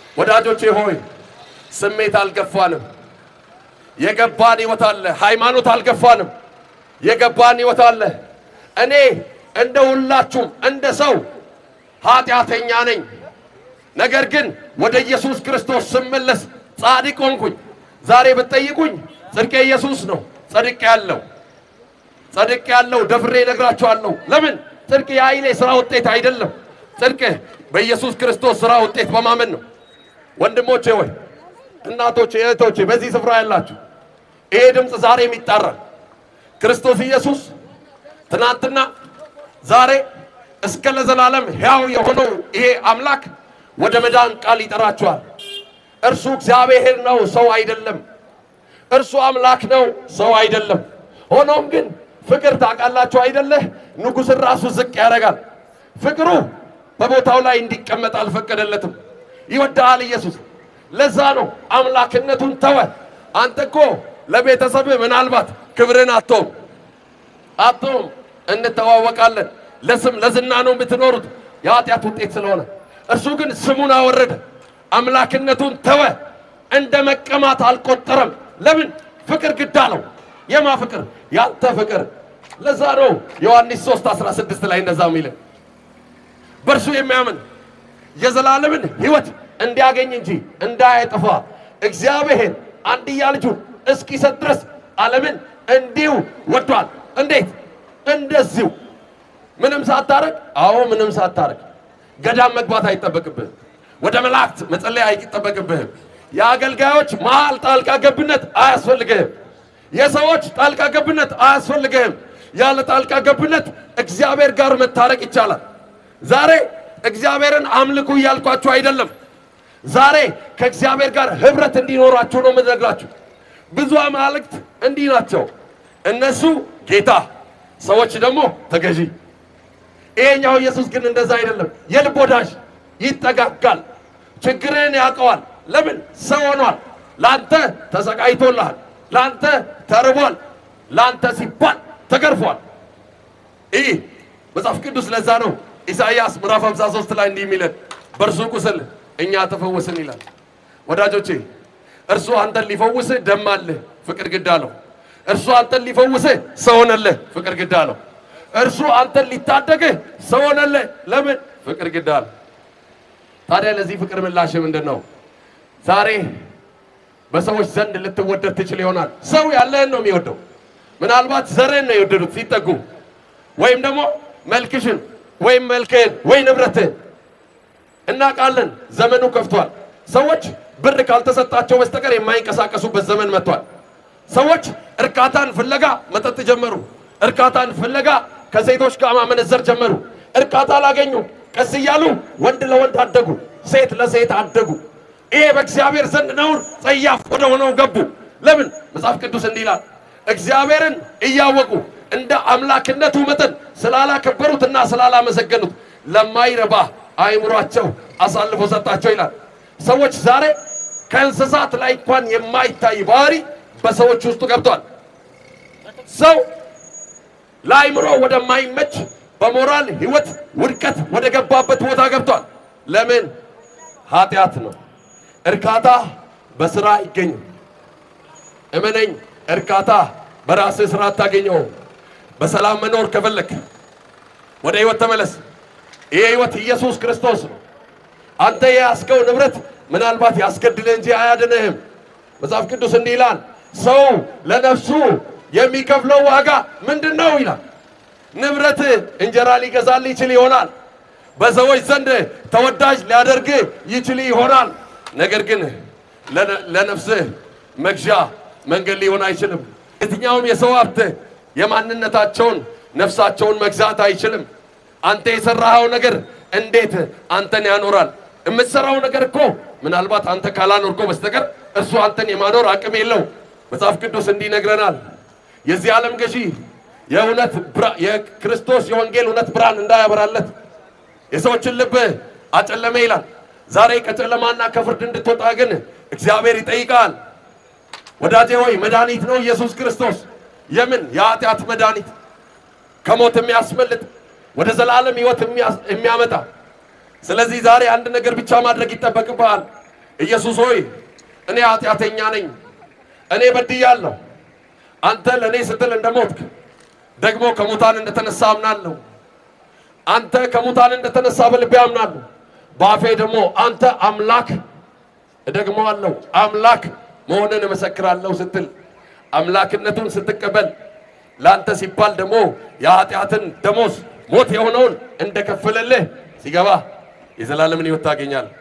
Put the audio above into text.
ወዳጆቼ ሆይ ስሜት አልገፋንም። የገባን ሕይወት አለ። ሃይማኖት አልገፋንም። የገባን ሕይወት አለ። እኔ እንደ ሁላችሁም እንደ ሰው ኃጢአተኛ ነኝ። ነገር ግን ወደ ኢየሱስ ክርስቶስ ስመለስ ጻድቅ ሆንኩኝ። ዛሬ ብትጠይቁኝ ጽድቄ ኢየሱስ ነው። ጸድቅ ያለው ጸድቅ ያለው ደፍሬ እነግራችኋለሁ። ለምን ጽድቅ የኃይሌ ሥራ ውጤት አይደለም። ጽድቅ በኢየሱስ ክርስቶስ ሥራ ውጤት በማመን ነው። ወንድሞቼ ሆይ እናቶቼ፣ እህቶቼ በዚህ ስፍራ ያላችሁ ይሄ ድምፅ ዛሬም ይጣራል። ክርስቶስ ኢየሱስ ትናንትና ዛሬ እስከ ለዘላለም ሕያው የሆነው ይሄ አምላክ ወደ መዳን ቃል ይጠራችኋል። እርሱ እግዚአብሔር ነው፣ ሰው አይደለም። እርሱ አምላክ ነው፣ ሰው አይደለም። ሆኖም ግን ፍቅር ታውቃላችሁ አይደለ? ንጉሥን ራሱ ዝቅ ያደርጋል። ፍቅሩ በቦታው ላይ እንዲቀመጥ አልፈቀደለትም። ይወድሃል ኢየሱስ። ለዛ ነው አምላክነቱን ተወ። አንተ እኮ ለቤተሰብህ ምናልባት ክብርን አትተውም አትተውም። እንተዋወቃለን። ለስም ለዝና ነው የምትኖሩት የኃጢአት ውጤት ስለሆነ፣ እርሱ ግን ስሙን አወረደ፣ አምላክነቱን ተወ። እንደ መቀማት አልቆጠረም። ለምን? ፍቅር ግድ አለው። የማ ፍቅር? ያንተ ፍቅር። ለዛ ነው ዮሐንስ 3 16 ላይ እንደዛ የሚልን በእርሱ የሚያምን የዘላለምን ሕይወት እንዲያገኝ እንጂ እንዳያጠፋ እግዚአብሔር አንድያ ልጁን እስኪሰጥ ድረስ ዓለምን እንዲሁ ወዷል። እንዴት? እንደዚሁ ምንም ሳታረግ። አዎ ምንም ሳታረግ። ገዳም መግባት አይጠበቅብህም። ወደ መላእክት መጸለይ አይጠበቅብህም። የአገልጋዮች መሃል ጣልቃ ገብነት አያስፈልግህም። የሰዎች ጣልቃ ገብነት አያስፈልግህም። ያለ ጣልቃ ገብነት እግዚአብሔር ጋር መታረቅ ይቻላል። ዛሬ እግዚአብሔርን አምልኩ እያልኳችሁ አይደለም። ዛሬ ከእግዚአብሔር ጋር ህብረት እንዲኖራችሁ ነው የምነግራችሁ። ብዙ አማልክት እንዲህ ናቸው። እነሱ ጌታ፣ ሰዎች ደግሞ ተገዢ። ይሄኛው ኢየሱስ ግን እንደዛ አይደለም። የልብ ወዳጅ ይጠጋጋል፣ ችግርህን ያውቀዋል። ለምን ሰው ሆኗል። ለአንተ ተሰቃይቶልሃል፣ ለአንተ ተርቧል፣ ለአንተ ሲባል ተገርፏል። ይህ መጽሐፍ ቅዱስ ለዛ ነው ኢሳይያስ ምዕራፍ 53 ላይ እንዲህ የሚለን በእርሱ ቁስል እኛ ተፈወስን ይላል። ወዳጆቼ እርሱ አንተን ሊፈውስህ ደም አለህ፣ ፍቅር ግድ አለው። እርሱ አንተን ሊፈውስህ ሰው ሆነልህ፣ ፍቅር ግድ አለው። እርሱ አንተን ሊታደግህ ሰው ሆነልህ። ለምን? ፍቅር ግድ አለው። ታዲያ ለዚህ ፍቅር ምላሽ ምንድን ነው? ዛሬ በሰዎች ዘንድ ልትወደድ ትችል ይሆናል። ሰው ያለህን ነው የሚወደው። ምናልባት ዘርህን ነው የወደዱት ሲጠጉ፣ ወይም ደግሞ መልክሽን ወይም መልክህን ወይ ንብረትህን። እናውቃለን፣ ዘመኑ ከፍቷል። ሰዎች ብር ካልተሰጣቸው በስተቀር የማይንቀሳቀሱበት ዘመን መጥቷል። ሰዎች እርካታን ፍለጋ መጠጥ ጀመሩ። እርካታን ፍለጋ ከሴቶች ጋር ማመነዘር ጀመሩ። እርካታ አላገኙ። ቀስ እያሉ ወንድ ለወንድ አደጉ፣ ሴት ለሴት አደጉ። ይሄ በእግዚአብሔር ዘንድ ነውር ጸያፍ ወደ ሆነው ገቡ። ለምን? መጽሐፍ ቅዱስ እንዲህ ይላል፣ እግዚአብሔርን እያወቁ እንደ አምላክነቱ መጠን ስላላከበሩትና ስላላመሰገኑት ለማይረባ አእምሯቸው አሳልፎ ሰጣቸው ይላል። ሰዎች ዛሬ ከእንስሳት ላይ እንኳን የማይታይ ባህሪ በሰዎች ውስጥ ገብቷል። ሰው ለአእምሮ ወደማይመች በሞራል ሕይወት ውድቀት ወደ ገባበት ቦታ ገብቷል። ለምን? ኃጢአት ነው። እርካታ በስራ አይገኝም። እመነኝ፣ እርካታ በራስህ ስራ አታገኘውም። በሰላም መኖር ከፈለክ ወደ ሕይወት ተመለስ። ይህ ሕይወት ኢየሱስ ክርስቶስ ነው። አንተ የያዝከው ንብረት ምናልባት ያስገድልህ እንጂ አያድንህም። መጽሐፍ ቅዱስ እንዲህ ይላል፣ ሰው ለነፍሱ የሚከፍለው ዋጋ ምንድን ነው ይላል። ንብረት እንጀራ ሊገዛልህ ይችል ይሆናል። በሰዎች ዘንድ ተወዳጅ ሊያደርግህ ይችል ይሆናል። ነገር ግን ለነፍስህ መግዣ መንገድ ሊሆን አይችልም። የትኛውም የሰው ሀብት የማንነታቸውን ነፍሳቸውን መግዛት አይችልም። አንተ የሰራኸው ነገር እንዴት አንተን ያኖራል? የምትሰራው ነገር እኮ ምናልባት አንተ ካላኖርከው በስተቀር እሱ አንተን የማኖር አቅም የለው። መጽሐፍ ቅዱስ እንዲህ ይነግረናል። የዚህ ዓለም ገዢ የእውነት የክርስቶስ የወንጌል እውነት ብርሃን እንዳያበራለት የሰዎችን ልብ አጨለመ ይላል። ዛሬ ከጨለማና ከፍርድ እንድትወጣ ግን እግዚአብሔር ይጠይቃል። ወዳጄ ሆይ መድኃኒት ነው ኢየሱስ ክርስቶስ። የምን የኃጢአት መድኃኒት ከሞት የሚያስመልጥ ወደ ዘላለም ሕይወት የሚያመጣ። ስለዚህ ዛሬ አንድ ነገር ብቻ ማድረግ ይጠበቅብሃል። ኢየሱስ ሆይ እኔ ኃጢአተኛ ነኝ፣ እኔ በድያለሁ። አንተ ለእኔ ስትል እንደሞትክ ደግሞ ከሙታን እንደተነሳ አምናለሁ። አንተ ከሙታን እንደተነሳ በልቤ አምናለሁ። በአፌ ደግሞ አንተ አምላክ እደግመዋለሁ አምላክ መሆንን እመሰክራለሁ ስትል አምላክነቱን ስትቀበል ለአንተ ሲባል ደግሞ የኃጢአትን ደሞዝ ሞት የሆነውን እንደከፈለልህ ሲገባ የዘላለምን ሕይወት ታገኛለህ።